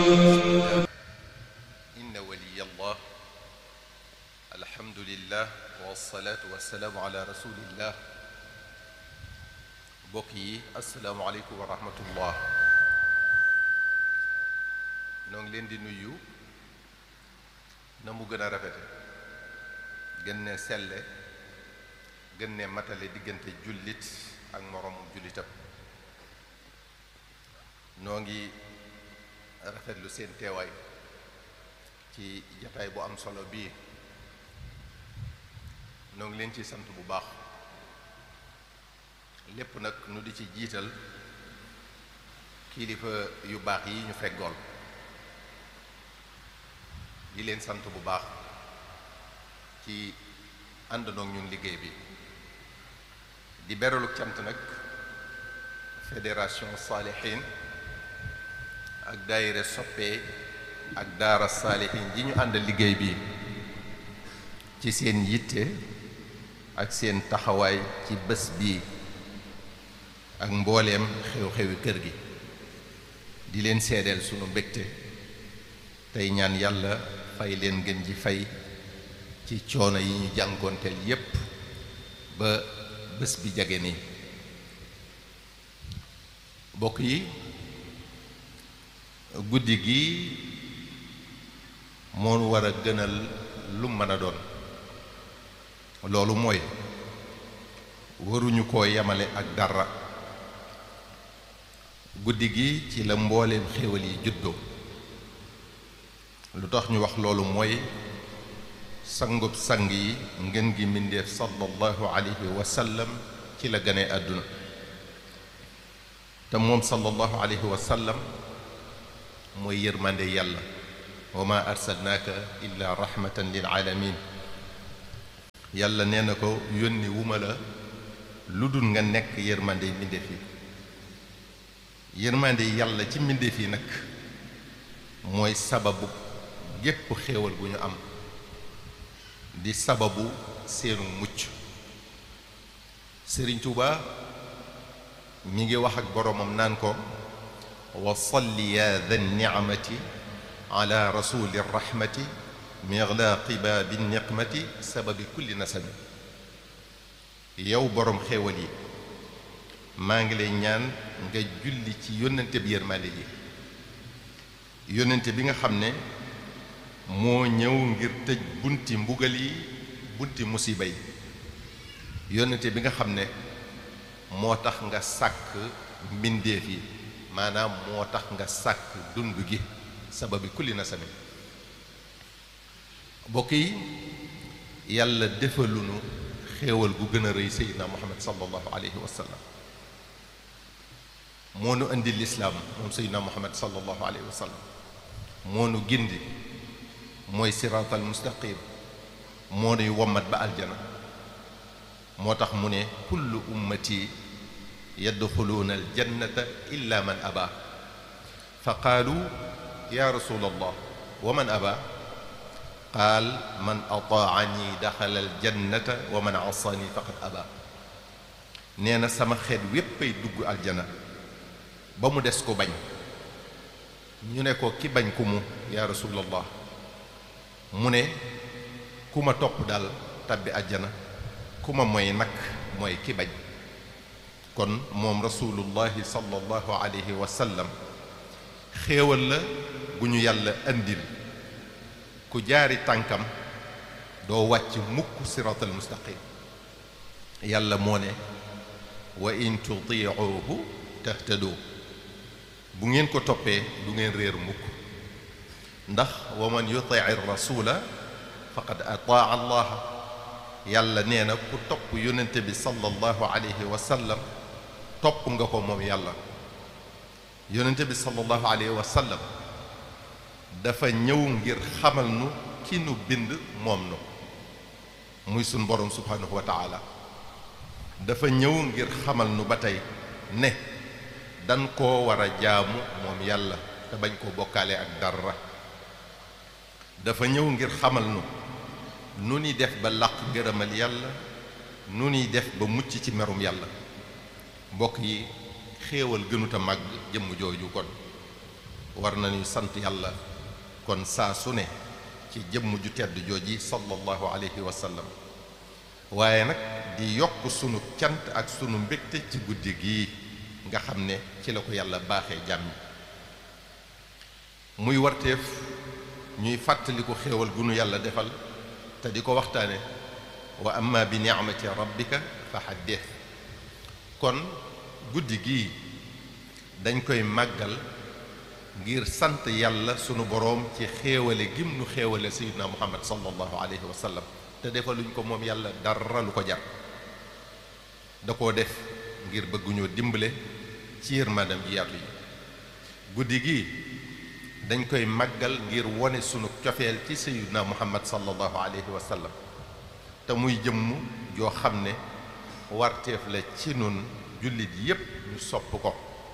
إن ولي الله الحمد لله والصلاة والسلام على رسول الله mbokk yi asalaamualeykum wa rahmatullah noo ngi leen di nuyu na mu gën a rafete gën ne selle gën ne matale diggante jullit ak moroomum jullitam noo ngi rafetlu seen teewaay ci jataay bu am solo bii noo ngi leen ci sant bu baax lépp nag nu di ci jiital kilifa yu baax yi ñu feggool di leen sant bu baax ci àndandoog ñun liggéey bi di beralu cant nag fédération saalihin ak daayira soppe ak daara saalihin ji ñu ànd liggéey bi ci seen yitte ak seen taxawaay ci bés bii ak mbooleem xew-xewi kër gi di leen seedeel sunu mbégte tey ñaan yàlla fay leen gën ji fay ci coono yi ñu jànkoonteel yépp ba bés bi jage nii bokk yi guddi gi moo war a gënal lu mën a doon loolu mooy waruñu koo yemale ak dara guddi gi ci la mbooleem xéewal yi juddoo lu tax ñu wax loolu mooy sangub sang yi ngeen gi mbindeef sallallahu alayhi wa sallam ci la gane àdduna te moom sallallahu alayhi wa sallam mooy yërmande yàlla wa ma arsalnaaka illa rahmatan lil alamin yàlla nee na ko yónni wuma la lu dul nga nekk yërmande yi mbindeef yi yërmande yàlla ci mbindeef yi nag mooy sababu gépp xéewal gu ñu am di sababu seenu mucc Sëriñ Tuuba mi ngi wax ak boroomam naan ko wa salli ya dha nicmati ala rasuli rahmati miglaqi baabi niqmati sababi kulli nasabi yow boroom xéewal yi maa ngi lay ñaan nga julli ci yónnante bi yërmande ji yónnante bi nga xam ne moo ñëw ngir tëj bunti mbugal yi bunti musiba yi yónnante bi nga xam ne moo tax nga sàkk mbindeef yi maanaam moo tax nga sàkk dund gi sababi kulli nasabi bokk yi yàlla defalunu xéewal gu gën a rëy seydina muhammad sallallahu alayhi wa sallam moo nu indi lislaam moom seydina muhammad sallallahu alayhi wa sallam moo nu gindi mooy siraatal mustaqim moo nuy wommat ba aljana moo tax mu ne kullu ummati yadxuluuna aljannata illa man aba fa qaalu ya rasul allah wa man aba qaal man ataani daxala aljannata wa man asani faqad aba nee na sama xeet wéppay dugg aljana ba mu des ko bañ ñu ne ko ki bañ ku mu yaa rasulallah mu ne ku ma topp daal tabbi àjjana ku ma mooy nag mooy ki bañ kon moom rasulullahi sallallahu alayhi wa sallam xéewal la gu ñu yàlla andil ku jaari tànkam doo wàcc mukk siratal mustaqim yàlla moo ne wa in tutiicuhu tahtadoo bu ngeen ko toppee du ngeen réer mukk ndax wa man yutii rasula faqad ataa allaha yàlla nee na ku topp yonente bi sallallahu alayhi wa sallam topp nga ko moom yàlla yonente bi sallallahu alayhi wa sallam dafa ñëw ngir xamal nu ki nu bind moom nu muy sun borom subhanahu wa taala dafa ñëw ngir xamal nu ba tey ne dan koo war a jaamu moom yàlla te bañ koo bokkaale ak dara dafa ñëw ngir xamal nu nu ni def ba làq gërëmal yàlla nu ni def ba mucc ci merum yàlla mbokk yi xéewal gënuta màgg jëmm jooju kon war nañu sant yàlla kon saa su ne ci jëmm ju tedd jooji sallallahu alayhi wa sallam waaye nag di yokk sunu cant ak sunu mbégte ci guddi gii nga xam ne ci la ko yàlla baaxee jàmm muy warteef ñuy fàttaliku xéewal gu nu yàlla defal te di ko waxtaane wa amma bi ni'mati rabbika fa haddith kon guddi gii dañ koy màggal ngir sant yàlla sunu boroom ci xéewale gim nu xéewale sayyidina muhammad sallallahu alayhi wa sallam te defaluñ ko moom yàlla dara lu ko jar da koo def ngir bëgguñoo dimbale ci yërmandam ji yaatu yi guddi gi dañ koy màggal ngir wone sunu cofeel ci sayyidina muhammad sallallahu alayhi wa sallam te muy jëmm joo xam ne warteef la ci nun jullit yépp ñu sopp ko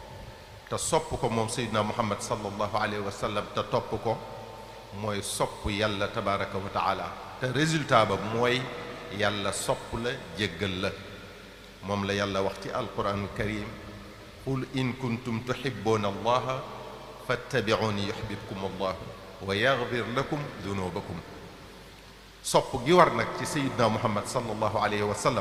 te sopp ko moom sayyidina muhammad sallallahu alayhi wa sallam te topp ko mooy sopp yàlla tabaraka wa taala te résultat ba mooy yàlla sopp la jéggal la moom la yàlla wax ci alquranul karim qul in kuntum tuhibbuna allaha fattabi'uni yuhbibkum allah wa yaghfir lakum dunubakum sopp gi war nag ci sayyidina muhammad sallallahu alayhi wa sallam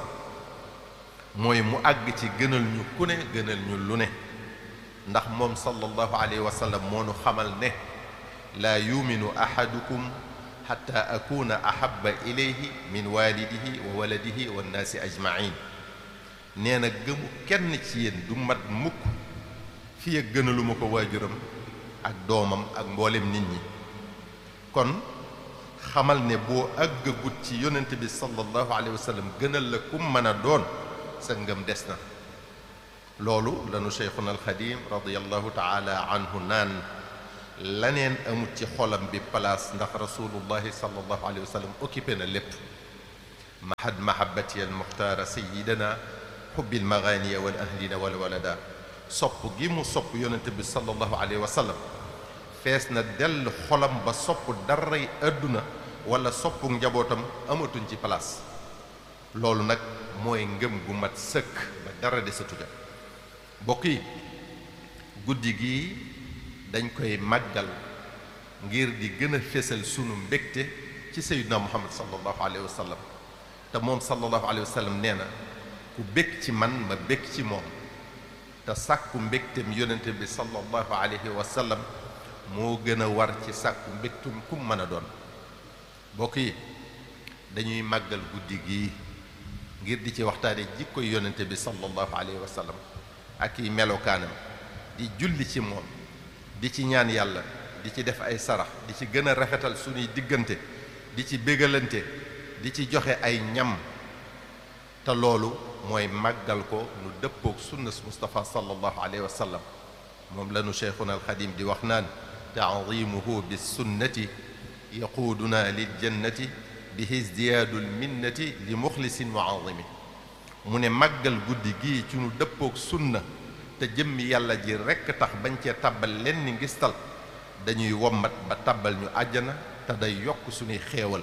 mooy mu àgg ci gënal ñu ku ne gënal ñu lu ne ndax moom sallallahu alayhi wa sallam moo nu xamal ne laa yuminu ahadukum xatta akuna ahaba ilayhi min walidihi wa waladihi wa nnaasi ajmain nee na gëmu kenn ci yéen du mat mukk fi ak gënaluma ko waajuram ak doomam ak mboolem nit ñi kon xamal ne boo àggagut ci yonent bi sallallahu alayhi wa sallam gënal la kum mën a doon sa ngëm des na loolu lanu cheikhuna alxadim radiallahu taala anhu naan laneen amut ci xolam bi place ndax rasulullahi sallallahu alayhi wa sallam occupé na lépp mahad mahabati al muxtaara sayidana xubbil maganiya wal ahlina wal walada sopp gi mu sopp yonente bi sallallahu alayhi wa sallam fees na dell xolam ba sopp daray àdduna wala soppu njabootam amatuñ ci place loolu nag mooy ngëm gu mat sëkk ba dara desatu ja mbokk yi guddi gi dañ koy màggal ngir di gën a fésal sunu mbégte ci sayyidina muhammad sallallahu alayhi wa sallam te moom sallallahu alayhi wa sallam nee na ku bég ci man ma bég ci moom te sàkku mbégtem yonente bi sallallahu alayhi wa sallam moo gën a war ci sàkku mbégtum kum mën a doon mbokk yi dañuy màggal guddi gii ngir di ci waxtaane jikko yonente bi sallallahu alayhi wa sallam ak i melokaanam di julli ci moom di ci ñaan yàlla di ci def ay sarax di ci gën a rafetal suñuy diggante di ci bégalante di ci joxe ay ñam te loolu mooy màggal ko nu dëppook sunnas Mustafa sallallahu alayhi wa sallam moom lanu cheikhuna alxadim di wax naan taadimuhu bis sunnati yaquuduna lil jannati bihi izdiyaadu lminnati li muxlisin muazimi mu ne màggal guddi gii ci nu dëppook sunna te jëmmi yàlla ji rekk tax bañ cee tàbbal leen ni ngistal dañuy wommat ba tàbbal ñu àjjana te day yokk suñuy xéewal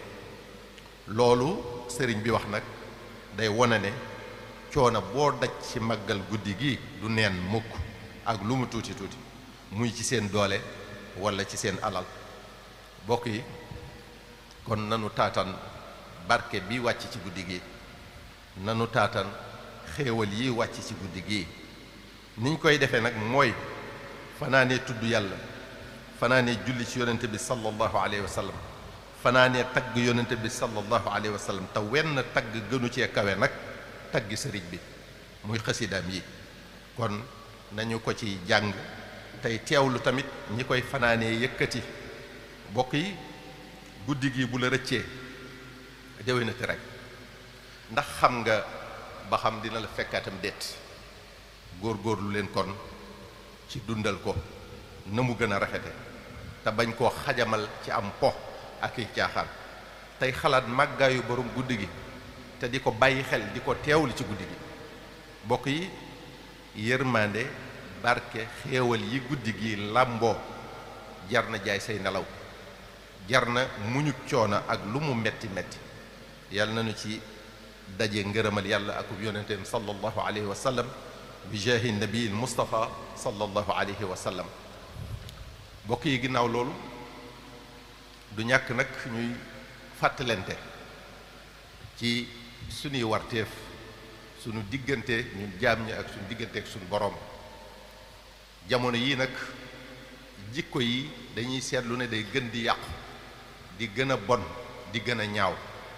loolu sëriñ bi wax nag day wone ne coono boo daj ci màggal guddi gi du neen mukk ak lu mu tuuti tuuti muy ci seen doole walla ci seen alal bokk yi kon nanu taatan barke bi wàcc ci guddi gi nanu taatan xéewal yi wàcc ci guddi gi niñ koy defee nag mooy fanaanee tudd yàlla fanaanee julli ci yonente bi sallallahu alayhi wa sallam fanaanee tagg yonente bi sallallahu alayhi wa sallam te wenn tagg gënu cee kawe nag tagg sëriñ bi muy xasidaam yi kon nañu ko ci jàng tey teewlu tamit ñi koy fanaanee yëkkati bokk yi guddi gi bu la rëccee déwénati rek ndax xam nga ba xam dina la fekkaatam déet góor-góorlu leen kon ci dundal ko na mu gën a rafete te bañ koo xajamal ci am po ak i caaxaan tey xalaat màggaayu borom guddi gi te di ko bàyyi xel di ko teewlu ci guddi gi bokk yi yërmande barke xéewal yi guddi gi làmboo jar na jaay say nelaw jar na muñu coono ak lu mu metti metti yàlla nañu ci daje ngërëmal yàlla akub yonenteem sallallahu alayhi wa sallam bi jaahi nabii mustafa sallallahu alayhi wa sallam mbokk yi ginnaaw loolu du ñàkk nag ñuy fàttalente ci suñuy warteef suñu diggante ñun jaam ñi ak suñu diggante ak suñu boroom jamono yii nag jikko yi dañuy seetlu ne day gën di yàqu di gën a bon di gën a ñaaw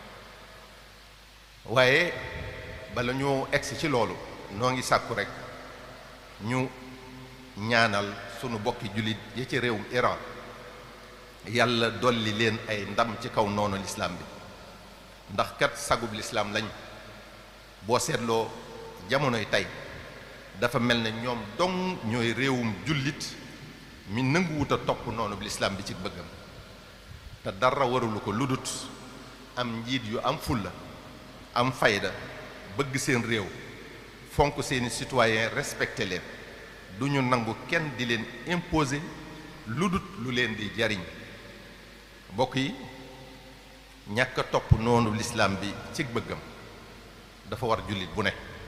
waaye bala ñoo egsi ci loolu noo ngi sàkku rekk ñu ñaanal sunu bokki jullit ya ci réewum Iran yàlla dolli leen ay ndam ci kaw noonu lislaam bi ndax kat sagub lislaam lañ boo seetloo jamonoy tey dafa mel ne ñoom dong ñooy réewum jullit mi nanguwut a topp noonu lislaam bi ci bëggam te dara warulu ko ludut am njiit yu am fulla am fayda bëgg seen réew fonk seeni citoyen respecté leen du ñu nangu kenn di leen imposer ludut lu leen di jariñ mbokk yi ñàkk a topp noonu lislaam bi ci bëggam dafa war jullit bu ne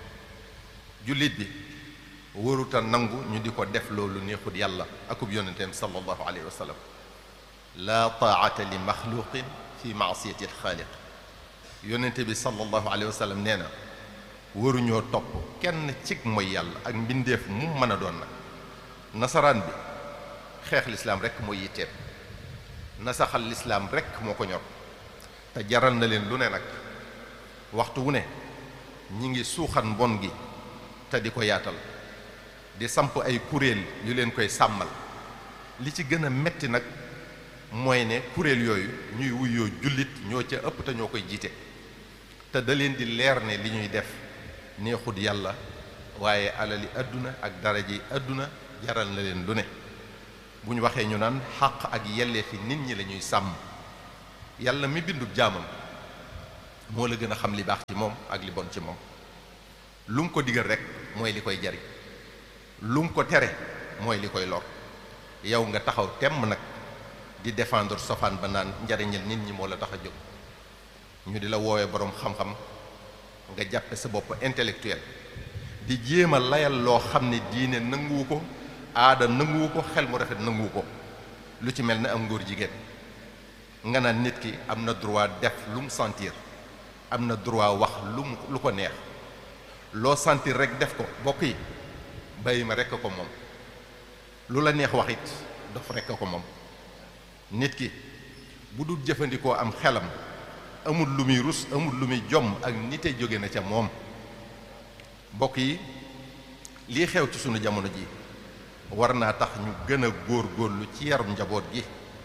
jullit bi waruta nangu ñu di ko def loolu neexut yàlla akub yonenteem sallallahu alayhi wa sallam laa taata li maxluqin fi maasiyati alxaaliq yonente bi sallallahu alayhi wa sallam nee na waruñoo topp kenn cig mooy yàlla ak mbindeef mu mën a doon nag nasaraan bi xeex lislaam rekk mooy yitteem nasaxal lislaam rekk moo ko ñor te jaral na leen lu ne nag waxtu wu ne ñi ngi suuxat mbon gi te di ko yaatal di samp ay kuréel yu leen koy sàmmal li ci gën a metti nag mooy ne kuréel yooyu ñuy wuyoo jullit ñoo ca ëpp te ñoo koy jiite te da leen di leer ne li ñuy def neexut yàlla waaye alali àdduna ak daraji àdduna jaral na leen lu ne bu ñu waxee ñu naan xàq ak yelleefi nit ñi la ñuy sàmm yàlla mi bindub jaamam moo la gën a xam li baax ci moom ak li bon ci moom lu mu ko digal rek mooy li koy jariñ lu mu ko tere mooy li koy lor yow nga taxaw temm nag di défendre sofaan ba naan njariñal nit ñi moo la tax a jóg ñu di la woowee boroom xam-xam nga jàppe sa bopp intellectuel di jéem a layal loo xam ne diine nanguwu ko aada nanguwu ko xel mu rafet nanguwu ko lu ci mel ne am ngóor jigéen nga naan nit ki am na droit def lu mu sentir am na droit wax lu mu lu ko neex loo sentir rek def ko bokk yi bàyyi ma rekk ko moom lu la neex wax it dof rekk ko moom nit ki bu dul jëfandikoo am xelam amul lu muy rus amul lu muy jomm ak nite jóge na ca moom mbokk yi lii xew ci sunu jamono ji war naa tax ñu gën a góor góorlu ci yarum njaboot gi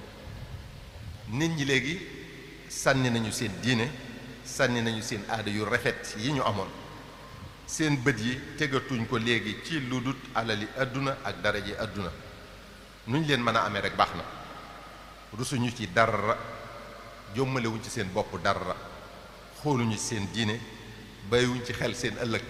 nit ñi léegi sànni nañu seen diine sànni nañu seen aada yu rafet yi ñu amoon seen bët yi tegatuñ ko léegi ci lu dut alali àdduna ak daraje àdduna nuñ leen mën a amee rek baax na rusuñu ci dara jommalewuñ ci seen bopp dara xooluñu ci seen diine bàyyiwuñ ci xel seen ëllëg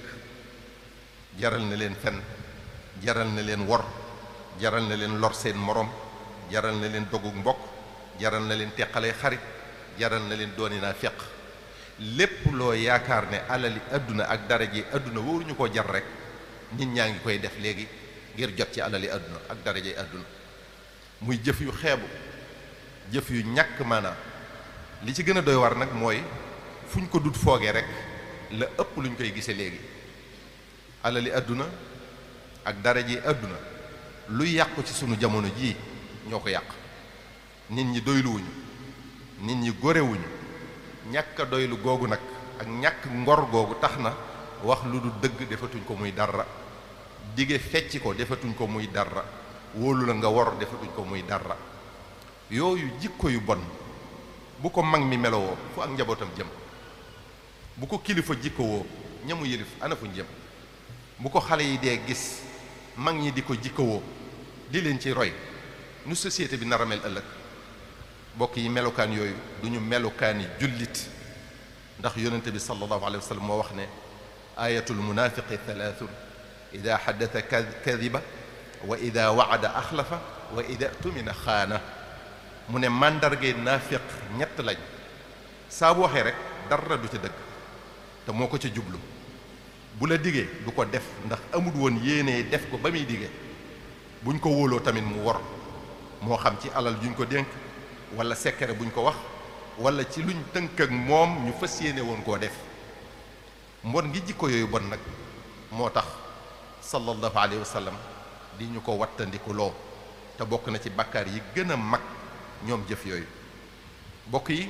jaral na leen fen jaral na leen wor jaral na leen lor seen morom jaral na leen dogug mbokk jaral na leen teqale xarit jaral na leen dooni naa feq lépp loo yaakaar ne alali àdduna ak daraje àdduna wóoruñu ko jar rek nit ñaa ngi koy def léegi ngir jot ci alali àdduna ak daraje àdduna muy jëf yu xeebu jëf yu ñàkk maanaam li ci gën a doy war nag mooy fu ñu ko dut foogee rek la ëpp lu ñu koy gisee léegi alali àdduna ak daraje àdduna lu yàqu ci sunu jamono jii ñoo ko yàq nit ñi doyluwuñu nit ñi gorewuñu ñàkk a doylu googu nag ak ñàkk ngor googu tax na wax lu du dëgg defatuñ ko muy dara dige fecc ko defatuñ ko muy dara wóolu la nga wor defatuñ ko muy dara yooyu jikko yu bon bu ko mag mi melowoo fu ak njabootam jëm bu ko kilifa jikkowoo ñamu yëlif ana fuñ jëm bu ko xale yi dee gis mag ñi di ko jikkowoo di leen ci roy nu société bi nar a mel ëllëg bokk yi melukaan yooyu du ñu melukaani jullit ndax yonente bi sallallahu alayhi wa sallam moo wax ne ayatul munafiqi thalathun ida xaddata kadiba wa ida waada axlafa wa ida tumina xaana mu ne màndargay naafiq ñett lañ saa bu waxee rek dara du ca dëgg te moo ko ca jublu bu la digee du ko def ndax amul woon yéenee def ko ba muy digee buñ ko wóoloo tamit mu wor moo xam ci alal juñ ko dénk wala secret buñ ko wax wala ci luñ tënk ak moom ñu fas yéene woon koo def mbon ngi jikko yooyu bon nag moo tax sallallahu alayhi wa sallam di ñu ko wattandiku loo te bokk na ci bakkaar yi gën a mag ñoom jëf yooyu bokk yi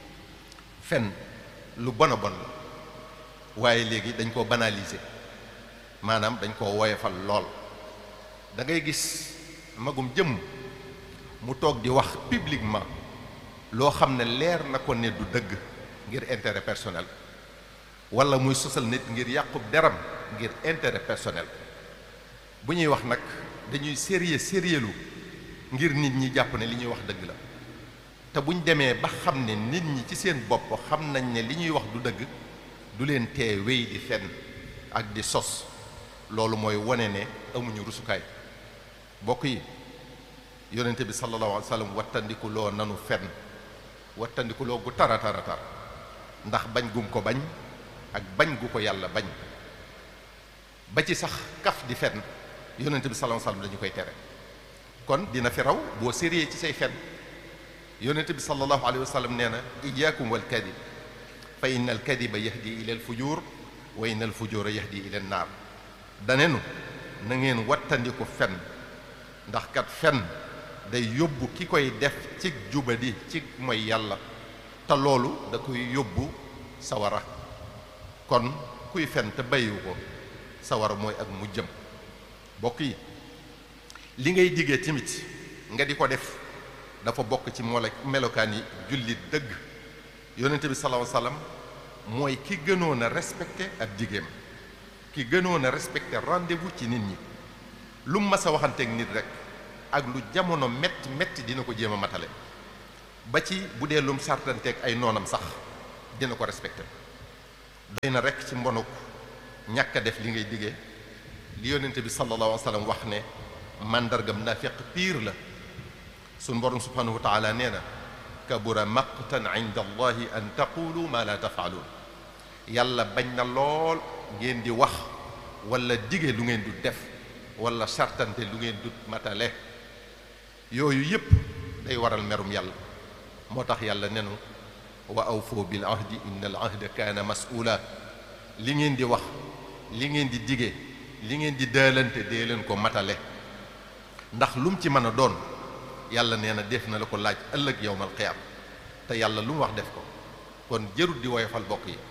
fen lu bon a bon la waaye léegi dañ koo banaliser maanaam dañ koo woyofal lool da ngay gis magum jëmm mu toog di wax publiquement loo xam ne leer na ko ne du dëgg ngir intérêt personnel wala muy sosal nit ngir yàqub deram ngir intérêt personnel bu ñuy wax nag dañuy sérieux sérieux lu ngir nit ñi jàpp ne li ñuy wax dëgg la te buñ demee ba xam ne nit ñi ci seen bopp xam nañ ne li ñuy wax du dëgg du leen tee wéy di fenn ak di sos loolu mooy wane ne amuñu rusukaay bokk yi yonente bi sallallahu alayhi wa sallam wattandiku loo nanu fenn wattandiku loo gu tara tara tar ndax bañ gum ko bañ ak bañ gu ko yàlla bañ ba ci sax kaf di fenn yonente bi sallallahu alayhi wa sallam dañu koy tere kon dina fi raw boo sérieux ci say fenn yonente bi sallallahu alayhi wa sallam nee na iyaakum wal kadib fa inna al kadiba yahdi ila al fujur wa inna al fujura yahdi ila an naar danenu na ngeen wattandiku fen ndax kat fen day yóbbu ki koy def ci jubadi ci mooy yàlla te loolu da koy yóbbu sawara kon kuy fen te bàyyiwu ko sawara mooy ak mu jëm bokk yi li ngay diggee tamit nga di ko def dafa bokk ci mole melokaan yi jullit dëgg yonente bi sallallahu alayhi wasallam mooy ki gënoon a respecté ab digéem ki gënoon a respecté rendez-vous ci nit ñi lu mu mas a waxanteeg nit rek ak lu jamono metti metti dina ko jéem a matale ba ci bu dee lum sartanteeg ay noonam sax dina ko respecté doy na rek ci mbonuk ñàkk a def li ngay diggee li yonente bi sallallahu alayhi wasallam wax ne màndargam naafiq piir la suñ borom subhanahu wa taala nee na kabura maqtan inda allahi an taqulu ma la tafaaluun yàlla bañ na lool ngeen di wax wala dige lu ngeen du def wala sartante lu ngeen du matale yooyu yépp day waral merum yàlla moo tax yàlla nenu wa awfoo bil ahdi inna al ahda kaana mas'uula li ngeen di wax li ngeen di dige li ngeen di daalante dee leen ko matale ndax lu mu ci mën a doon yàlla nee na def na la ko laaj ëllëg yowmal qiyaam te yàlla lu mu wax def ko kon jërut di woyofal bokk yi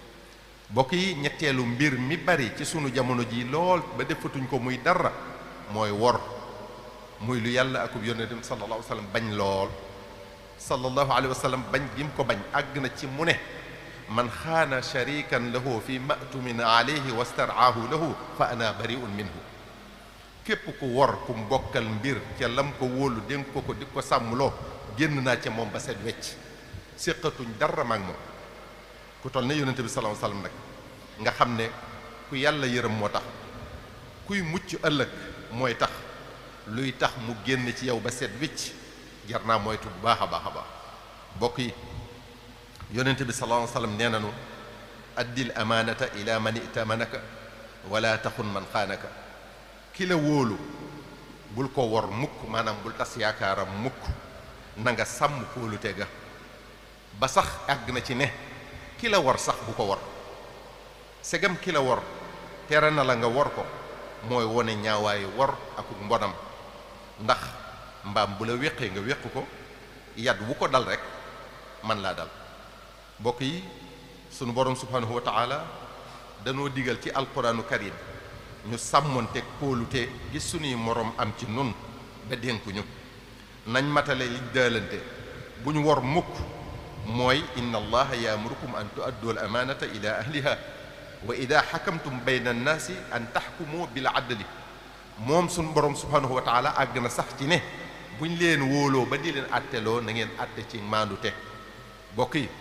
bokk yi ñetteelu mbir mi bari ci sunu jamono ji lool ba defatuñ ko muy dara mooy wor muy lu yàlla akub yonentam sallallahu alayhi wa sallam bañ lool sallallahu alayhi wa sallam bañ gi mu ko bañ àgg na ci mu ne man xaana sharikan lahu fi ma'tumin alayhi wastaraahu lahu fa ana bari'un minhu képp ku wor ku mbokkal mbir ca lam ko wóolu dénk ko ko di ko sàmmloo génn naa ca moom ba set wecc séqatuñ dara maag moom ku toll ne yonente bi sallallahu alayhi wasallam nag nga xam ne ku yàlla yërëm moo tax kuy mucc ëllëg mooy tax luy tax mu génn ci yow ba set wecc jar naa moytu bu baax a baax a baax bokk yi yonente bi sallallahu alayhi wasallam nee nanu addil amaanata ila man itamanaka wala taxun man xaanaka ki la wóolu bul ko wor mukk maanaam bul tas yaakaaram mukk na nga sàmm kóolute ga ba sax àgg na ci ne ki la wor sax bu ko wor segam ki la wor tere na la nga wor ko mooy wone ñaawaayu wor ak mbonam ndax mbaam bu la wéqee nga wéq ko yat wu ko dal rek man laa dal mbokk yi sunu borom subhanahu wa taala danoo digal ci alquranu karim ñu sàmmonte kóolute gi sunuy moroom am ci nun ba dénkuñu nañ matale li daalante bu ñu wor mukk mooy inna allaha yaamurukum an tuaddu al amaanata ila ahliha wa ida xakamtum bayna annaasi an taxkumu bil adli moom sunu borom subhanahu wa taala àgg na sax ci ne buñ leen wóoloo ba di leen atteloo na ngeen atte ci maandute bokk yi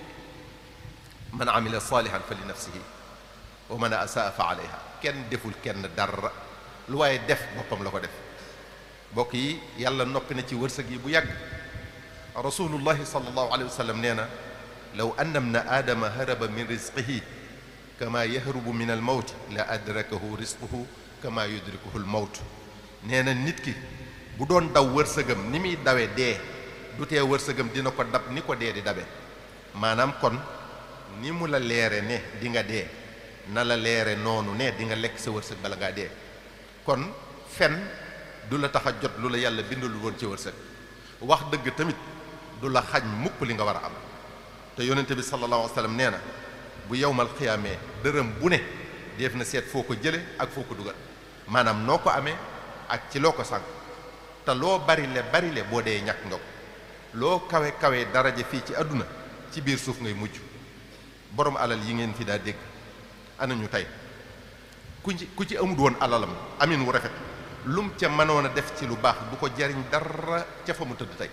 man amila salihan fa li nafsihi wa man asaa fa alayha kenn deful kenn dara lu waaye def boppam la ko def mbokk yi yàlla noppi na ci wërsëg yi bu yàgg rasulullahi sallallahu alayhi wa sallam nee na law anna ibna aadama haraba min rizqihi kama yahrubu min al mawt la adrakahu rizquhu kama yudrikuhu al mawt nee na nit ki bu doon daw wërsëgam ni muy dawe dee du tee wërsëgam dina ko dab ni ko dee di dabe maanaam kon ni mu la leere ne di nga dee na la leere noonu ne di nga lekk sa wërsëg bala ngaa dee kon fen du la tax a jot lu la yàlla bindalul woon ci wërsëg wax dëgg tamit du la xañ mukk li nga war a am te yonente bi sallallahu alayhi wa sallam nee na bu yowmal xiyaamee dërëm bu ne def na seet foo ko jële ak foo ko dugal maanaam noo ko amee ak ci loo ko sànq te loo bari le bari le boo dee ñàkk nga ko loo kawe kawe daraja fii ci àdduna ci biir suuf ngay mujj borom alal yi ngeen fi daa dégg ana ñu tey ku ci ku ci amut woon alalam amin wu rafet lum ca mënoon a def ci lu baax bu ko jariñ dara ca fa mu tëdd tey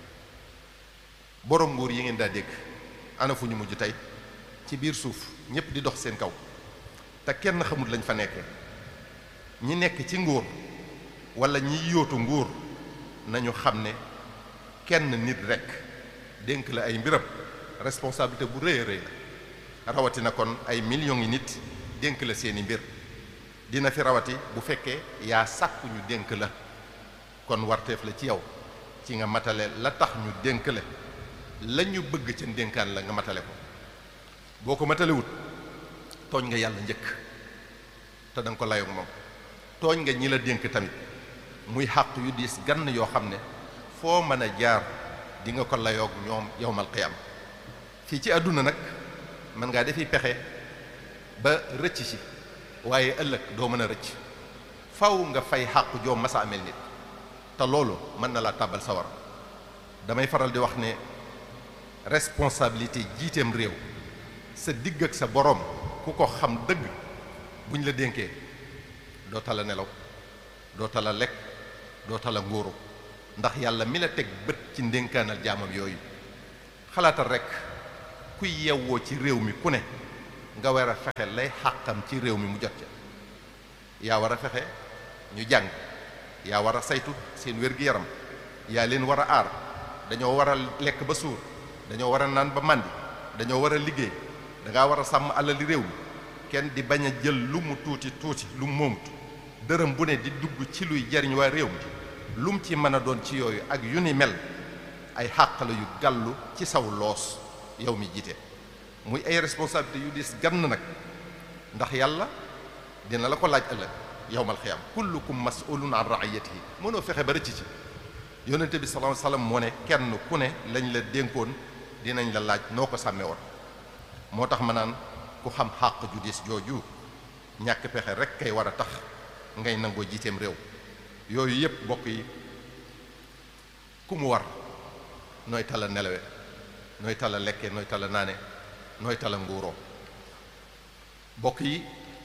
borom nguur yi ngeen daa dégg ana fu ñu mujj tey ci biir suuf ñépp di dox seen kaw te kenn xamut lañ fa nekkee ñi nekk ci nguur wala ñi yóotu nguur nañu xam ne kenn nit rekk dénk la ay mbiram responsabilité bu rëy a rëy la rawatina kon ay millions yi nit dénk la seeni mbir dina fi rawati bu fekkee yaa sàkku ñu dénk la kon warteef la ci yow ci nga matale la tax ñu dénk la la ñu bëgg ca dénkaan la nga matale ko boo ko matalewut tooñ nga yàlla njëkk te da nga ko layoog moom tooñ nga ñi la dénk tamit muy xàq yu diis gann yoo xam ne foo mën a jaar di nga ko layoog ñoom yowmal qiyam fii ci àdduna nag mën ngaa defi pexe ba rëcc ci waaye ëllëg doo mën a rëcc faw nga fay xàq joo masa amel nit te loolu mën na laa tàbbal sawar damay faral di wax ne responsabilité jiiteem réew sa digg ak sa boroom ku ko xam dëgg buñ la dénkee doo tala nelaw doo tala lekk doo tala nguuru ndax yàlla mi la teg bët ci ndénkaanal jaamam yooyu xalaatal rekk kuy yewwoo ci réew mi ku ne nga war a fexe lay xàqam ci réew mi mu jot ca yaa war a fexe ñu jàng yaa war a saytu seen wér-gi-yaram yaa leen war a aar dañoo war a lekk ba suur dañoo war a naan ba màndi dañoo war a liggéey dangaa war a sàmm alali réew mi kenn di bañ a jël lu mu tuuti tuuti lu mu moomut dërëm bu ne di dugg ci luy jariñ waa réew mi lu mu ci mën a doon ci yooyu ak yu ni mel ay xàqala yu gàllu ci saw loos yow mi jiite muy ay responsabilité yu dis gann nag ndax yàlla dina la ko laaj ëllëg yowmal xiyaam kullukum mas'ulun an ra'iyatihi mënoo fexe ba rëcc ci yonente bi sallallahu alayhi wasallam moo ne kenn ku ne lañ la dénkoon dinañ la laaj noo ko sàmmee woon moo tax ma naan ku xam xàq ju dis jooju ñàkk pexe rek kay war a tax ngay nangoo jiiteem réew yooyu yépp bokk yi ku mu war nooy tala nelawe nooy tala lekke nooy tala naane nooy tala nguuroo bokk yi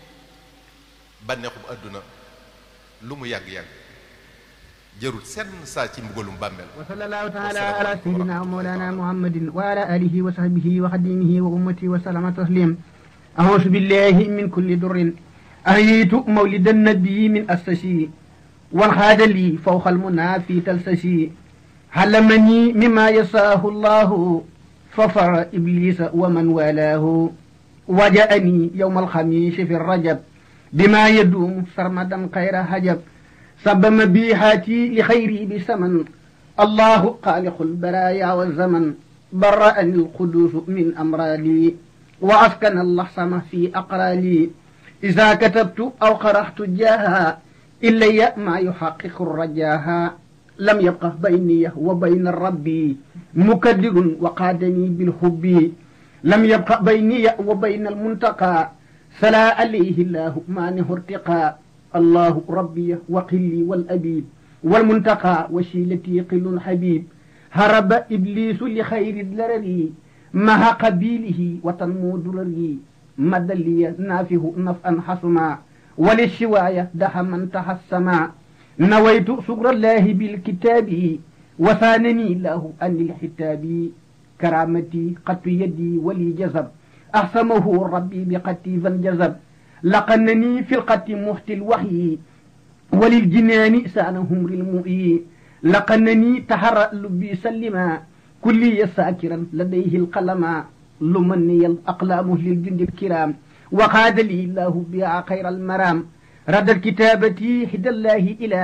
bànneexub àdduna lu mu yàgg-yàgg jërul senn saa ci mbugalum bàmmeel wa sallallahu taala ala sayidina wa mawlana muhammadin wa ala alihi wa sahbihi wa xadimihi wa ummati wa salama taslim أعوذ بالله من كل در أهيت مولد النبي من أسسي وانخاد لي فوق المنى في تلسسي علمني مما يساه الله ففر إبليس ومن والاه وجاءني يوم الخميس في الرجب بما يدوم سرمدا خير هجب سب مبيحاتي لخيري بسمن الله خالق البرايا والزمن برأني القدوس من أمرالي وأسكن اللحسم في أقرالي إذا كتبت أو قرأت جاها إلي ما يحقق الرجاها لم يبقى بيني وبين الرب مكدر وقادني بالحب لم يبقى بيني وبين المنتقى سلا عليه الله مانه ارتقى الله ربي وقلي والأبيب والمنتقى وشيلتي قل حبيب هرب إبليس لخير الدرري مها قبيله وتنمو درري مد لي نافه نفعا حسما وللشواية دح من تحسما نويت شكر الله بالكتاب وثانني له أن الحتاب كرامتي قط يدي ولي جذب أحسمه ربي بقتي فانجذب لقنني في القت محت الوحي وللجنان سانهم المؤي لقنني تحرى لبي سلما كلي ساكرا لديه القلم لمني الأقلام للجند الكرام وقاد لي الله بها خير المرام رد الكتابة هدى الله إلى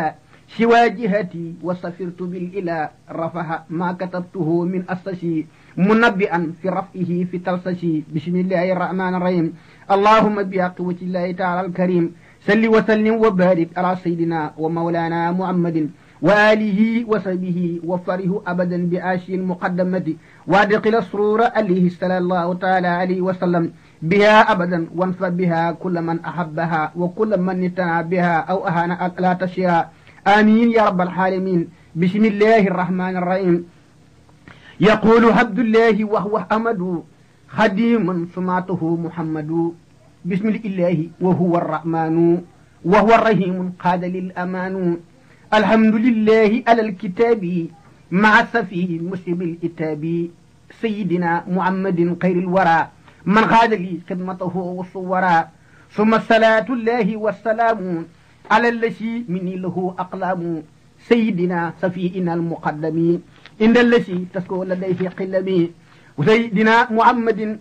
سوى جهتي وسفرت بالإله رفح ما كتبته من أسسي منبئا في رفعه في تلسسي بسم الله الرحمن الرحيم اللهم بحق وجه الله تعالى الكريم سل وسلم وبارك على سيدنا ومولانا محمد وآله وصحبه وفره أبدا بآشي المقدمة وادخل السرور عليه صلى الله تعالى عليه وسلم بها أبدا وانفع بها كل من أحبها وكل من اتنى بها أو أهان لا تشيها آمين يا رب العالمين بسم الله الرحمن الرحيم يقول عبد الله وهو أحمد خديم سمعته محمد بسم الله وهو الرحمن وهو الرحيم قاد للأمان الحمد لله على الكتاب مع السفيه المسلم الإتاب سيدنا محمد خير الورى من خاد لي خدمته والصورا ثم الصلاة الله والسلام على الذي مني له أقلام سيدنا سفيئنا المقدم إن الذي تسكو لديه قلمي وسيدنا محمد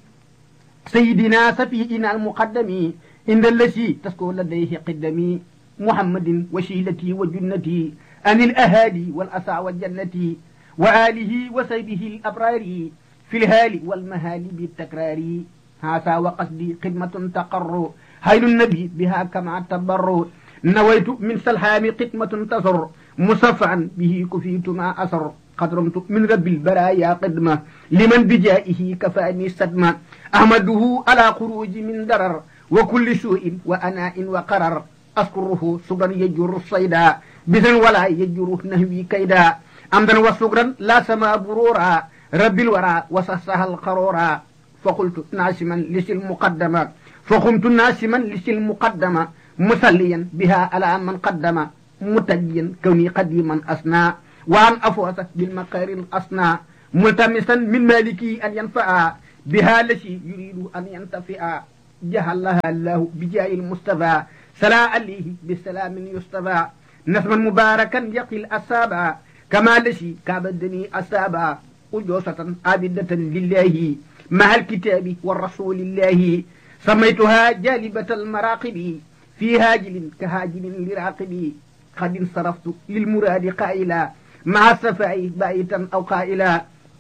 سيدنا سفيئنا المقدم إن الذي تسكو لديه قدمي محمد وشيلتي وجنتي أن الأهالي والأسى والجنة وآله وسيبه الأبرار في الهال والمهال بالتكرار هذا وقصدي خدمة تقر هيل النبي بها كما تبر نويت من سلحام قتمة تزر مصفعا به كفيت ما أسر قد رمت من رب البرايا قدمة لمن بجائه كفاني صدمة أحمده على خروج من درر وكل سوء وأناء وقرر أذكره صبرا يجر الصيدا بذن ولا يجر نهوي كيدا أمدا وصبرا لا سما برورا رب الورى وسسها القرورا فقلت ناسما لسي المقدمة فقمت ناسما لسي المقدمة مسليا بها على من قدم متجيا كوني قديما أسنى وأن أفوز بالمقار الأسنى ملتمسا من مالكي أن ينفع بها التي يريد أن ينتفع جهلها الله بجاه المصطفى سلا عليه بسلام يصطفى نسما مباركا يقي الأسابا كما لشي كابدني أسابا أجوسة عابدة لله مع الكتاب والرسول الله سميتها جالبة المراقب في هاجل كهاجل لراقب قد انصرفت للمراد قائلا مع السفاء بايتا أو قائلا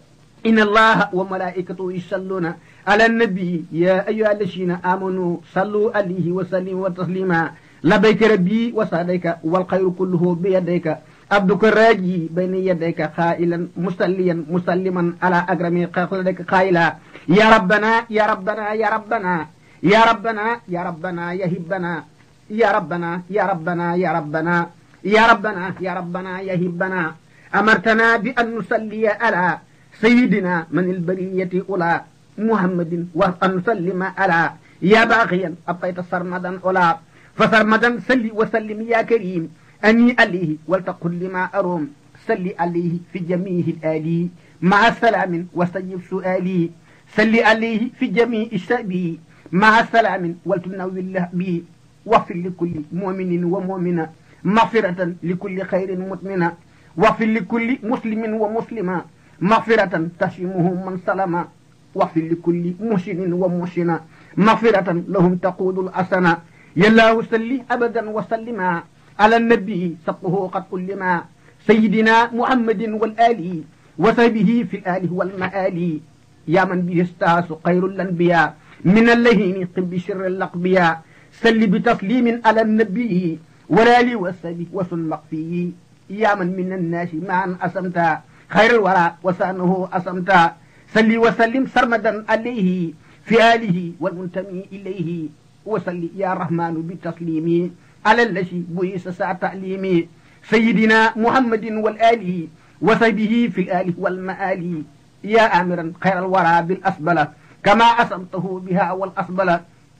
إن الله وملائكته يصلون على النبي يا أيها الذين آمنوا صلوا عليه وسلموا وتسليما لبيك ربي وسعديك والخير كله بيديك عبدك الراجي بين يديك قائلا مصليا مسلما على أكرم خلقك قائلا يا ربنا يا ربنا يا ربنا يا ربنا يا ربنا يا هبنا يا ربنا يا ربنا يا ربنا يا ربنا يا ربنا يا هبنا أمرتنا بأن نصلي على سيدنا من البرية أولى محمد وأن نسلم على يا باغيا أبقيت سرمدا أولى فسرمدا سلي وسلم يا كريم أني عليه ولتقل لما أروم سلي عليه في جميع الآلي مع السلام واستجب سؤالي سلي عليه في جميع الشعب مع السلام ولتنوي الله بي واغفر لكل مؤمن ومؤمنة مغفرة لكل خير مؤمنة واغفر لكل مسلم ومسلمة مغفرة تشمه من سلم واغفر لكل محسن ومحسنة مغفرة لهم تقود الأسنة يالله سلي أبدا وسلما على النبي سقه قد علما سيدنا محمد والآل وصحبه في الآل والمآل يا من به استاس خير الأنبياء من اللهين قم بشر الأقبياء سل بتسليم على النبي والآل وصحبه وسن مقفيه يا من من الناس معا أسمتا خير الورى وسانه أسمتا سل وسلم سرمدا عليه في آله والمنتمي إليه وسل يا رحمن بتسليمي على الذي بويس ساعة تعليمي سيدنا محمد والآله وصحبه في الآل والمآل يا آمرا خير الورى بالأسبلة كما أسمته بها والأسبلة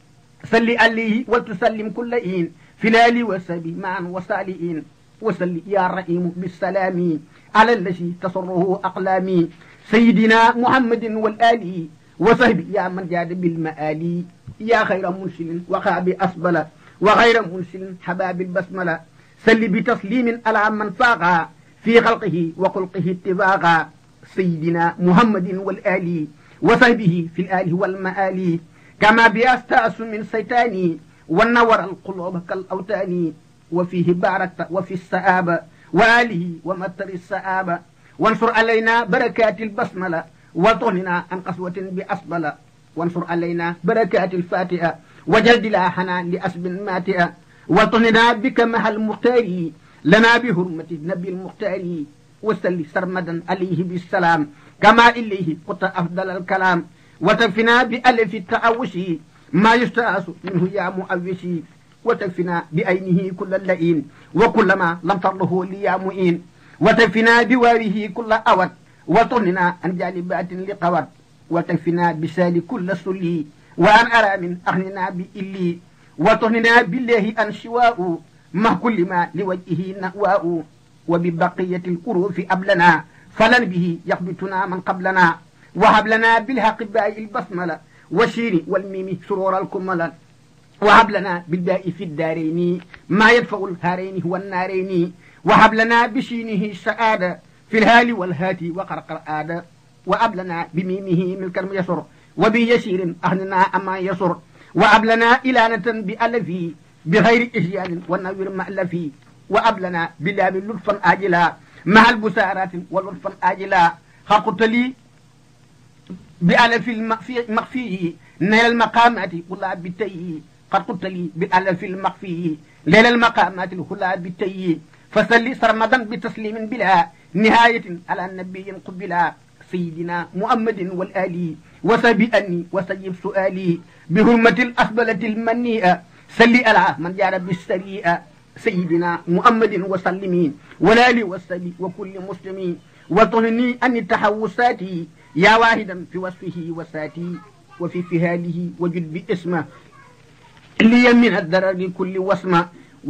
سل عليه ولتسلم كل إين في الآل والسبي معا وصالئين وسل يا رحيم بالسلام على الذي تسره أقلامي سيدنا محمد والآل وصحبه يا من جاد بالمآل يا خير منسل وخاب أسبل وغير منسل حباب البسملة سل بتسليم على من فاق في خلقه وخلقه اتفاقا سيدنا محمد والآل وصحبه في الآل والمآل كما بيستأس من سيتاني ونور القلوب كالأوتان وفيه باركت وفي السآب وآله ومطر السآبة وانصر علينا بركات البسملة وطهنا عن قسوة بأصبلة وانصر علينا بركات الفاتحة وجلد لاحنا لأسب ماتئة وطهنا بك مع المختار لنا بهرمة النبي المختار وسل سرمدا عليه بالسلام كما إليه قلت أفضل الكلام وتكفنا بألف التعوش ما يستأس منه يا مؤوشي وتكفنا بعينه كل اللئيم وكل ما لم تره لي يا مؤين وتكفنا بواره كل أود وطننا عن جالبات لقوت وتكفنا بسال كل سلي وأن أرى من أغننا بإلي وطننا بالله أن شواء مع كل ما لوجهه نأواء وببقية الكروف أبلنا فلن به يخبتنا من قبلنا وهب لنا بالحق باء البسملة والشين والميم سرور الكمل وهب لنا بالباء في الدارين ما يدفع الهارين والنارين وهب لنا بشينه السعادة في الهال والهات وقرقر آدى وأب لنا بميمه ملك يسر وبيسير أهننا أما يسر وأب لنا إلانة بألفي بغير إجيال والنوير مألفي وأب لنا بلام لطفا آجلا مع البسارات ولطفا آجلا خلقت لي بألف المخفي نيل المقامات ولا بالتي قد قلت لي بألف المخفي ليل المقامات الهلا بالتي فسلي سرمدا بتسليم بلا نهاية على النبي قبلا سيدنا محمد والآلي وسبئني وسجب سؤالي بهرمة الأسبلة المنيئة سلي على من جار بالسريئة سيدنا محمد وسلمين والآل والسبي وكل مسلمين وطهني أن التحوسات يا واحدا في وصفه وساتي وفي فهاله وجد باسمه لي من الدرر كل وسمة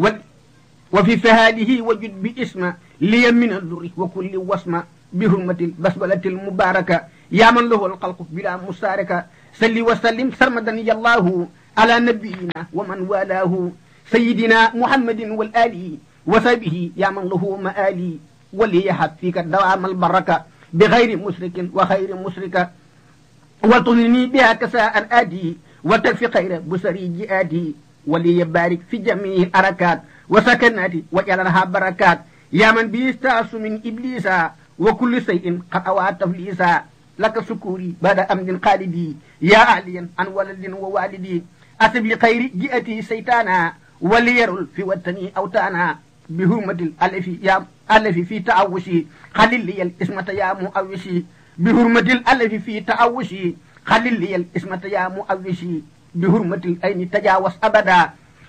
وفي فهاله وجد باسمه لي من الذر وكل وسمة بهرمة البسملة المباركة يا من له الخلق بلا مساركة سلي وسلم سرمدا يا الله على نبينا ومن والاه سيدنا محمد والآل وسبه يا من له مآلي وليحب فيك دوام البركة بغير مشرك وخير مشركة وطنني بها كساء آدي وتكفي خير بسري جئادي وليبارك في جميع الأركات وسكناتي وجعلها بركات يا من بيستعص من إبليس وكل شيء قد أوى تفليسا لك سكوري بعد أمد خالدي يا أعليا عن ولد ووالدي أسب لخير جئتي سيتانا وليرل في وطني أوتانا بهمة الألف يا ألف في تعوشي خلل لي الاسمة يا مؤوشي بهرمة الألف في تعوشي خلل لي الاسمة يا مؤوشي بهرمة الأين تجاوز أبدا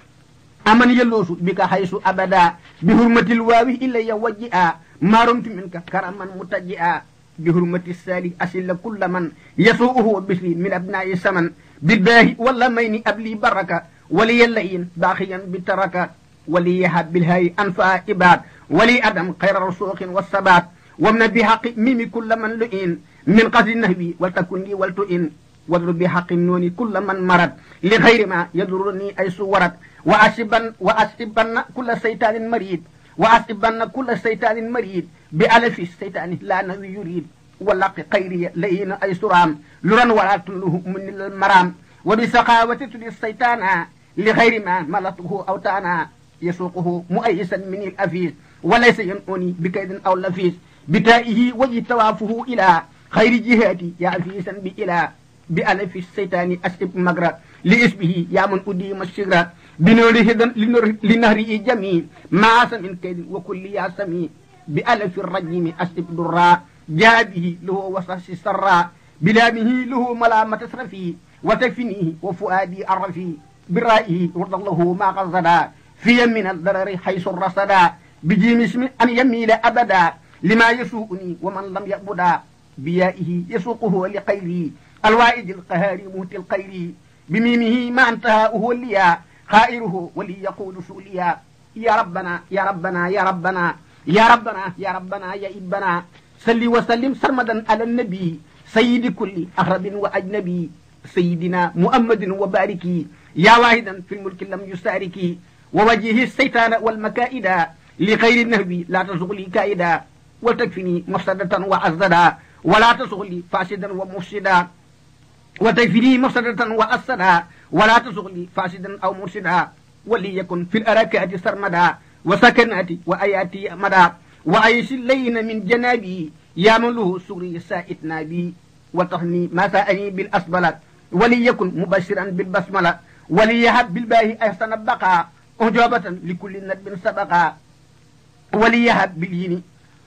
أمن يلوس بك حيث أبدا بهرمة الواو إلي وجئا ما رمت منك كرما متجئا بهرمة السالي أسل كل من يسوءه بشري من أبناء السمن بالباه واللمين أبلي بركة ولي اللئين باخيا بالتركة ولي يهب بالهاي أنفع إباد ولي أدم خير رسوخ والثبات ومن بحق ميم كل من لئين من قصد النهبي ولتكن لي ولتئن واضرب بحق النون كل من مرض لغير ما يضرني أي صورت وأسبن وأسبن كل شيطان مريد وأسبن كل شيطان مريد بألف الشيطان لا نوي يريد ولق خيري لئين أي سرام لرن ولا تله من المرام وبسخاوة تلي الشيطان لغير ما ملته أوتانا يسوقه مؤيسا من الأفيس وليس ينؤني بكيد أو لفيس بتائه وجه توافه إلى خير جهاتي يا أفيسا بإلى بألف الشيطان أسب مغرى لإسبه يا من أديم الشجرة بنوره لنهره جميل ما من كيد وكل يا سمي بألف الرجيم أسب درا جابه له وصص سرا بلامه له ملامة سرفي وتكفنيه وفؤادي أرفي برائه ورد الله ما قصدا في من الضرر حيث الرصدا بجيم اسم أن يميل أبدا لما يسوءني ومن لم يقبدا بيائه يسوقه لخيري الوائد القهار موت الخير بميمه ما انتهاؤه الليا خائره ولي يقول سوليا يا ربنا يا ربنا يا ربنا يا ربنا يا ربنا يا إبنا صل وسلم سرمدا على النبي سيد كل أغرب وأجنبي سيدنا محمد وباركي يا واحدا في الملك لم يساركي ووجه الشيطان والمكائد لغير النهب لا تزغلي كائدا وتكفني مفسدة وأزدا ولا تزغلي فاسدا ومفسدا وتكفني مفسدة وأسدا ولا تزغلي فاسدا أو مرشدا وليكن في الأركات سرمدا وسكناتي وآياتي مدى وعيش اللين من جنابي يا من له سري سائتنا بي وتهني ما سأني بالأسبلة وليكن مبشرا بالبسملة وليهب بالباه أحسن البقاء أجابة لكل ندب سبقا وليهب باليين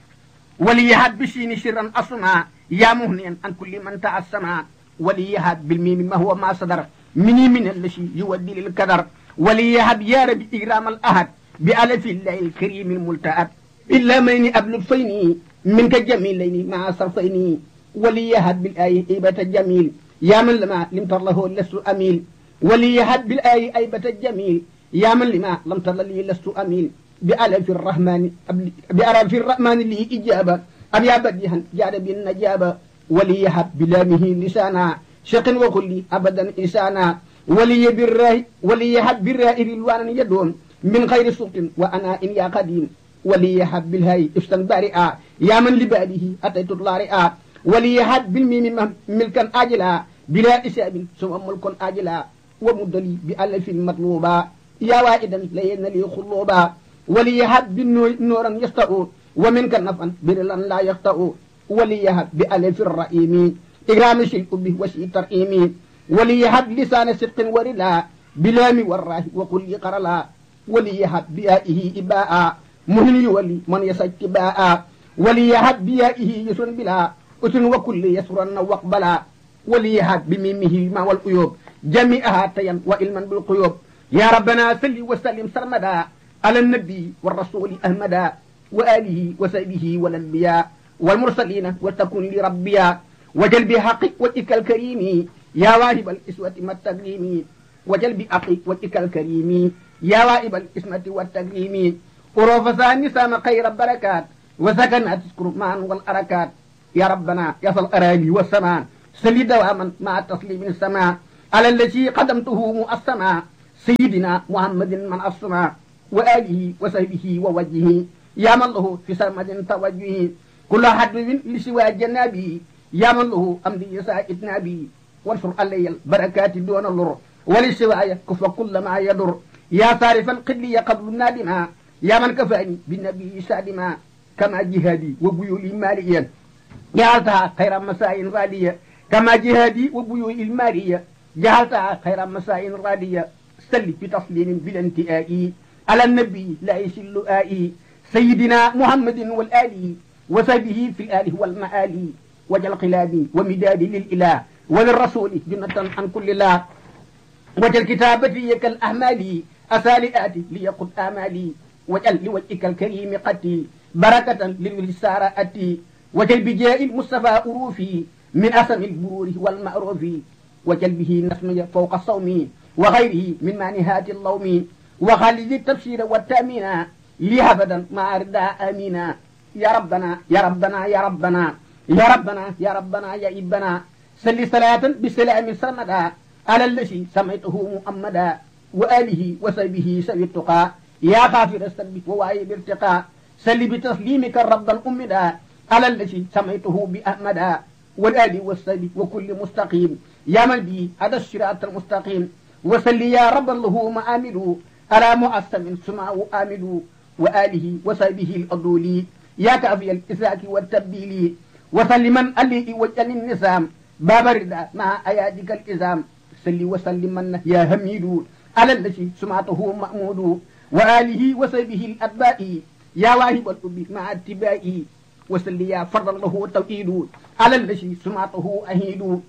وليهب بالشين شرا أصنع يا مهنيا عن كل من تعسما وليهب بالميم ما هو ما صدر مني من الذي يودي للكدر وليهب يا رب إكرام الأحد بألف الله الكريم الملتأت إلا من أبل فيني منك جميلين مع صرفين وليهب بالآية إيبة الجميل يا من لما لم تر له لست أميل وليهب بالآية أيبة الجميل يا من لما لم تر لي لست أميل بألف الرحمن بألف الرحمن لي إجابة أبي بديها جاد بالنجابة وليهب بلامه لسانا شق وكل أبدا إنسانا ولي بالراه وليهب بالراه رلوانا يدوم من غير سلط وأنا إن يا قديم وليهب بالهاي إفسا بارئا يا من لباده أتيت الطارئا وليهب بالميم ملكا آجلا بلا إساب ثم ملك آجلا ومدلي بألف مطلوبا يا وائدا لين لي خلوبا وليهب بالنورا يستأو ومنك نفعا برلا لا يخطأ وليهب بألف الرئيم إكرام شيء به وشيء ترئيم وليهب لسان صدق ورلا بلام والراه وقل قرلا وليهب بيائه إباء مهن يولي من يسج باء وليهب بيائه يسر بلا أسن وكل يسرا وقبلا وليهب بميمه ما والقيوب جميعها تيا وإلما بالقيوب يا ربنا سل وسلم سرمدا على النبي والرسول أحمدا وآله وسبه والأنبياء والمرسلين وتكون لربيا وجل بحق وجهك الكريم يا واهب الإسوة والتكريم وجل بحق وجهك الكريم يا واهب الإسمة والتكريم أروف ثاني سام خير البركات وسكنات تذكر معا والأركات يا ربنا يصل الأراضي والسماء سلي دواما مع تسليم السماء على الذي قدمته مؤسما سيدنا محمد من السماء وآله وصحبه ووجهه يا من له في سرمد توجهه كل حد لسوى جنابي يا من له أمدي سائد نبي وانشر علي البركات دون اللر ولسواي كف كل ما يضر يا صارفا قدلي قبل النادما يا من كفاني بالنبي سادما كما جهادي وبيولي ماليا جعلتها خير مساء غالية كما جهادي وبيولي المالية جعلتها خير مساء غالية سل بتسليم بلا انتهاء على النبي لا يشل آئي سيدنا محمد والآل وسبه في الآل والمآل وجل قلابي ومدادي للإله وللرسول جنة عن كل الله وجل كتابتي كالأحمال أسالئاتي ليقض آمالي وجل لوجهك الكريم قتي بركة للسارة أتي وجل بجاء المصطفى أروفي من أسم البرور والمعروف وجل به نسمي فوق الصوم وغيره من مانهات اللوم وخالد التبشير والتأمين لي أبدا مع رداء أمينا يا ربنا يا ربنا يا ربنا يا ربنا يا ربنا يا إبنا سل صلاة بسلام سرمدا على الذي سميته محمدا وآله وصحبه سوي التقى يا غافر السلب ووايب ارتقاء سل بتسليمك ربا أمدا على الذي سميته بأحمدا والآل والصحب وكل مستقيم يا من بي هذا الصراط المستقيم وسل يا رب له مآمل على مؤسم سمعه آمل وآله وصحبه الأضولي يا كافي الإساك والتبديل وسلما علي وجل النسام باب الرضا مع أيادك الإزام سل وسلما يا حميد على الذي سمعته مأمود وآله وصحبه الأتباع يا واهب الأب مع اتباعي وسل يا فرد له توحيد على الذي سمعته أهيد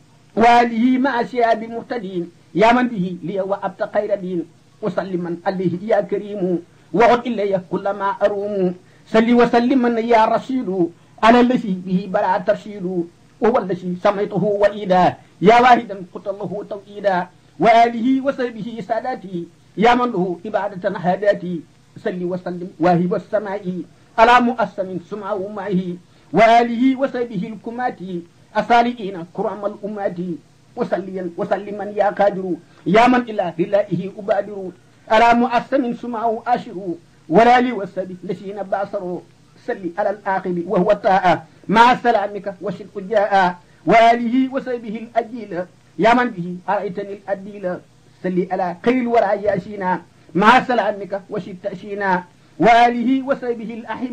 وآله مع شياب المهتدين يا من به لي وأبت خير دين وسلما عليه يا كريم وعد إلي كل ما أروم سل وسلما يا رشيد على الذي به بلا ترشيد وهو الذي سميته وإيدا يا واحدا قلت الله توحيدا وآله وصحبه ساداتي يا من له عبادة هاداتي سل وسلم واهب السماء على مؤسم سمعه معه وآله وصحبه الكمات أصالئين كرام الأمات وسليا وسلما يا قادر يا من إلى لله أبادر على مؤسم سمعه آشر ولا لي والسبي لسين باصر سلي على الآخر وهو الطاعة مع سلامك وشرك جاء وآله وسبه الأجيل يا من به أرأيتني الأديل سلي على خير الورى ياسينا مع سلامك وشرك تأشينا وآله وسبه الأحمة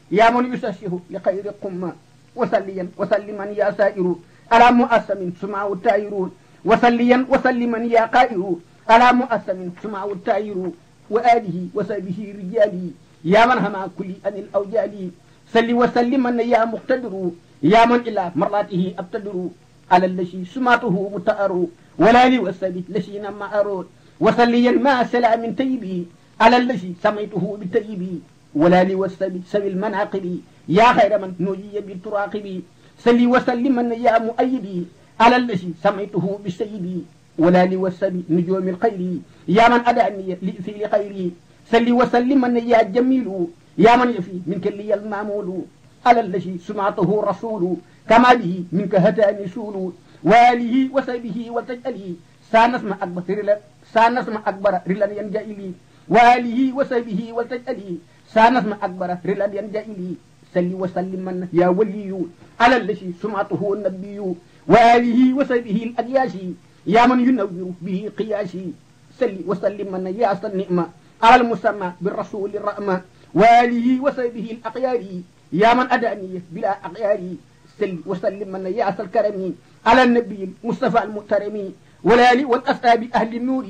يا من يسشه لخير قمة وسليا وسلما يا سائر على مؤسم سمعه التائرون وسليا وسلما يا قائر على مؤسم سمعه التائر وآله وسبه رجالي يا من هما كل أن الأوجال سل وسلما يا مقتدر يا من إلى مرلاته أبتدر على الذي سمعته متأر ولا لي والسبي لشينا ما أرود وسليا ما سلام تيبي على الذي سميته بتيبي ولا لي والسبي سبي المناقب يا خير من نجي بالتراقب سلي وسلما يا مؤيدي على الذي سميته بسيدي ولا لي والسبي نجوم الخير يا من أدعني لإثيل خيري سلي وسلما يا جميل يا من يفي منك لي المامول على الذي سمعته رسول كما به منك هتاني سول واله وسبه وتجألي سانسمع أكبر رلا سانسمع أكبر رلا ينجئلي واله وسبه وتجألي سانسمع أكبر رلا ينجئلي سلي وسلما يا ولي على الذي سمعته النبي واله وسبه الأجياشي يا من ينور به قياسي سلي وسلما يا أصل النعمة على المسمى بالرسول الرحمة واله وسبه الأقيار يا من أداني بلا أقيار سل وسلم من ياس الكرم على النبي المصطفى المحترم والآل والأصحاب أهل النور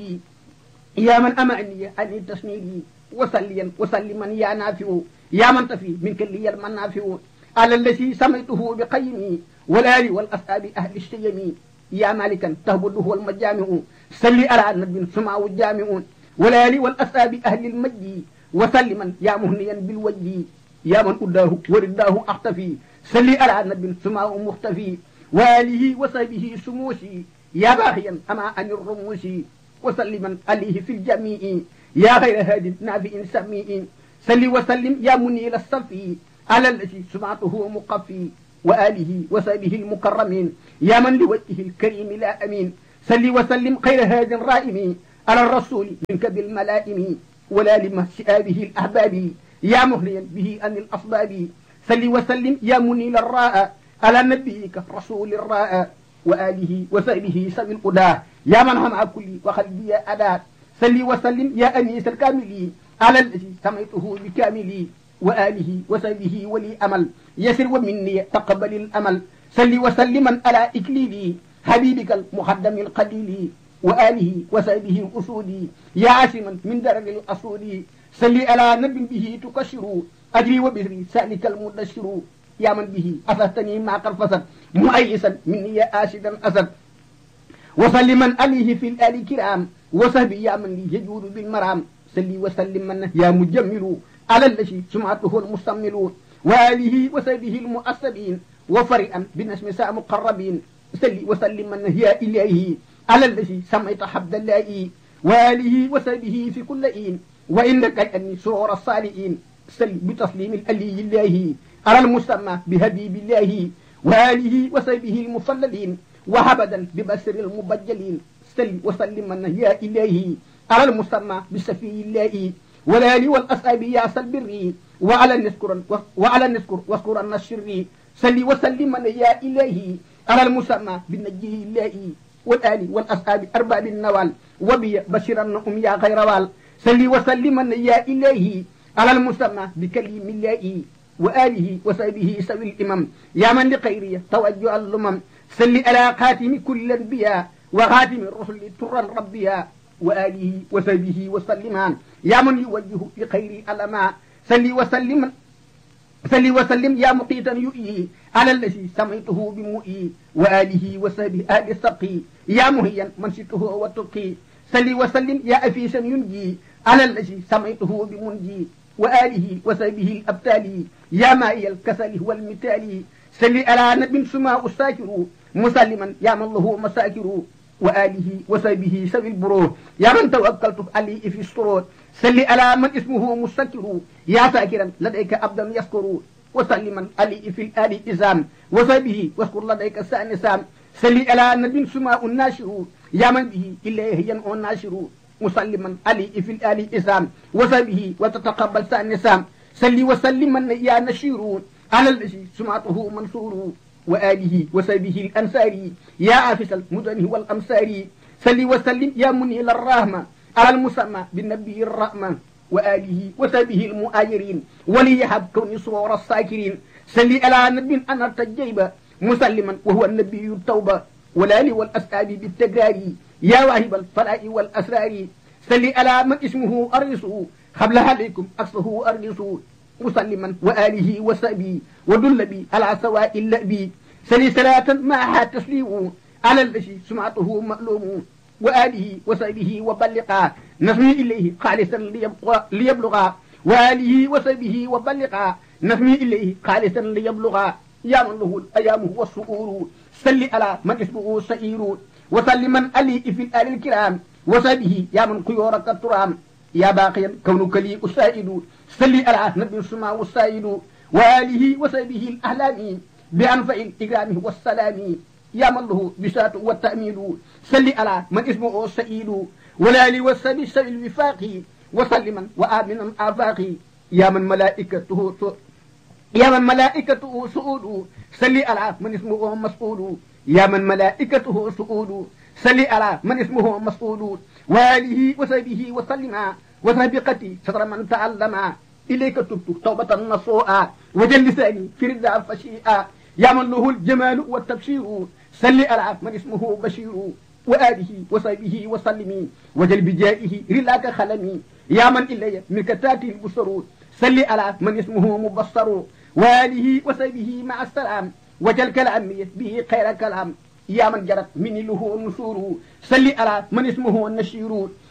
يا من أمعني عن التسنير وسليا وسلما يا نافع يا من تفي منك لي المنافع على الذي سميته بقيمي والآل والأصحاب أهل الشيم يا مالكا تهبده المجامع سلي على النبي سمعه الجامع والآل والأصحاب أهل المجد وسلما يا مهنيا بالوجه يا من أداه ورداه أختفي سلي على النبي سمعه مختفي وآله وصحبه سموسي يا باغيا أما عن الرموس وسلما عليه في الجميع يا غير هادي نافع سميع سلي وسلم يا منيل الصفي على الذي سمعته مقفي وآله وصحبه المكرمين يا من لوجهه الكريم لا أمين سلي وسلم خير هاد رائم على الرسول منك بالملائم ولا لمسئابه الأحباب يا مهليا به أن الأصباب سلي وسلم يا منيل الراء على نبيك رسول الراء وآله وصحبه سبي القدى يا من هم كل وخلبي أداة سلي وسلم يا أنيس الكامل على الذي سميته بكاملي وآله وصحبه ولي أمل يسر ومني تقبل الأمل سلي وسلما على إكليلي حبيبك المخدم القليل وآله وصحبه الأسودي يا عاصما من درج الأسود سلي على نبي به تكشر أجري وبذري سألك المدشر يا من به أفهتني ما قد فسد مؤيسا مني يا آسدا أسد وسلما عليه في الآل كرام وصحبي يا من لي يجود بالمرام سلي وسلم من يا مجمل على الذي سمعته المستمل وآله وصحبه المؤسبين وفرئا بنسم ساء مقربين سلي وسلم من يا إلهي على الذي سميت حبد الله وآله وصحبه في كل إين وإنك أني سرور الصالحين سل بتسليم الألي الله على المسمى بهبيب الله وآله وصحبه المفللين وهبدا ببصر المبجلين سل وسلم من يا إلهي على المسمى بسفي الله والآل والأصحاب يا سلبري وعلى نذكر وعلى نذكر واذكر النشر سل وسلم من يا إلهي على المسمى بالنجي الله والآل والأصحاب أرباب النوال وبي بشرا أم يا غير وال سلي وسلما يا إلهي على المسمى بكلم الله وآله وصحبه سوي الإمام يا من لخيرية توجه اللمم سلي على خاتم كل الأنبياء وخاتم الرسل ترا ربيا وآله وصحبه وسلمان يا من يوجه لخير الأماء سلي وسلم سلي وسلم يا مقيتا يؤيي على الذي سميته بمؤي وآله وصحبه آل السقي يا مهيا من شئته وتقي سلي وسلم يا أفيسا ينجي على الذي سميته بمنجي وآله وصحبه الأبتالي يا مائي الكسل والمثال سلي على نبي سماء الساكر مسلما يا من له مساكر وآله وصحبه سوي البرور يا من توكلت عليه في السرور سلي على من اسمه مستكر يا ساكرا لديك أبدا يذكر وسلما عليه في الآل إزام وصحبه واذكر لديك سانسام سلي على نبي سماء الناشر يا من به إليه ينعو الناشر مسلما عليه في الآل إسام وصحبه وتتقبل سانسام سلي وسلما يا نشير على الذي سمعته منصور وآله وصحبه الأنصاري يا عافس المدن والأمصار سلي وسلم يا منيل الرحمة على المسمى بالنبي الرحمة وآله وصحبه المؤاجرين وليهب كوني صور الساكرين سلي على نبي أنا تجيب مسلما وهو النبي التوبة والآل والأسآب بالتكرار يا واهب الفلاء والأسرار سلي على من اسمه أرسه قبل عليكم أصله أرسه مسلما وآله وصحبه ودل بي على سواء اللأبي سلي صلاة معها تسليم على الذي سمعته مألوم وآله وصحبه وبلغا نسمي إليه خالصا ليبقى ليبلغا وآله وصحبه وبلغا نسمي إليه خالصا ليبلغا يا من له الأيام والسؤور سل على من اسمه سئير وسل من ألي في الآل الكرام وصحبه يا من خيورك الترام يا باقيا كونك لي أسائد سل على نبي السماء والسائد وآله وصحبه الأهلام بأنفع الإكرام والسلام يا من له بساط والتأمين سل على من اسمه سئيد ولا لي والسبي سبي الوفاق وسلما وآمنا آفاقي يا من ملائكته يا من ملائكته سؤود سل على من اسمه مسؤول يا من ملائكته سؤود سل على من اسمه مسؤول وآله وصحبه وسلم وسابقتي ستر من تعلم إليك تبت توبة نصوءا وجل لساني في رضا فشيئا يا من له الجمال والتبشير سل على من اسمه بشير وآله وصحبه وسلم وجل بجائه رلاك خلمي يا من إلي منك تاتي البصر سل على من اسمه مبصر وآله وصحبه مع السلام وجل كلامي به خير كلام يا من جرت مني له النشور سل على من اسمه النشير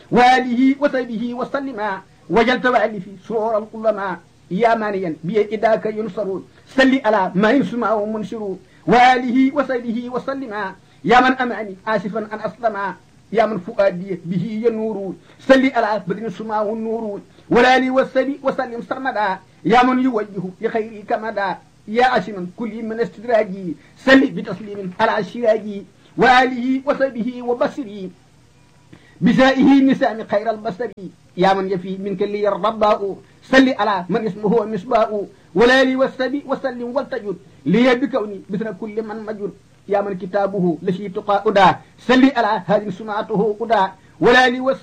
وآله وصحبه وسلم وجل توالفي سرور القلما يا مانيا بي إداك ينصر سل على ما يسمع منشر وآله وصحبه وسلم يا من أمعني آسفا أن أسلم يا من فؤادي به ينور سل على بدن سماع النور ولا لي والسبي وسلم سرمدا يا من يوجه لخيري كمدا يا أسما كل من استدراجي سل بتسليم على الشراجي وآله وصحبه وبصري بسائه نسام خير البصر يا من يفي منك لي الرباء سل على من اسمه مصباء ولا لي والسبي وسلم والتجد لي بكوني مثل كل من مجد يا من كتابه لشي تقى أدا سل على هذه سمعته أدا ولا لي